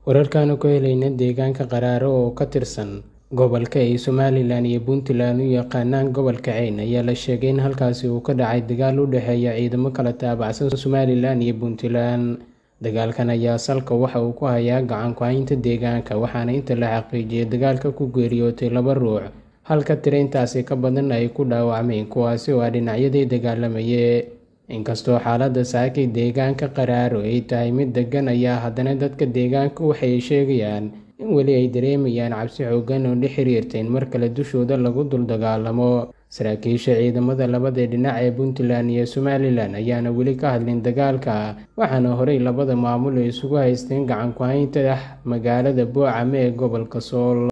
Wararkaan ku helayna deegaanka Qaraaro oo ka tirsan gobolka ay Somalilan iyo Puntland u yaqaanaan gobolka Cayn ayaa la sheegay in halkaasi uu ka dhacay dagaal u dhexeeya ciidamo kala taabacsan Somalilan iyo Puntland. Dagaalkan ayaa salka waxa uu ku hayaa gacan ku haynta deegaanka waxaana inta la xaqiijiyay dagaalka ku geeriyootay laba ruux halka tiro intaasi ka badan ay ku dhaawacmeen kuwaasi oo ah dhinacyadii dagaalamayay. Inkastoo xaaladda saakay deegaanka Qaraaro ay tahay mid deggan ayaa haddana dadka deegaanka waxay sheegayaan in weli ay dareemayaan cabsi xooggan oo la xiriirta in mar kale dushooda lagu dul dagaallamo. Saraakiisha ciidamada labada dhinac ee Puntland iyo Somalilan ayaana weli ka hadlin dagaalka waxaana horey labada maamul isugu haysteen gacan ku haynta magaalada Boocame ee gobolka Sool.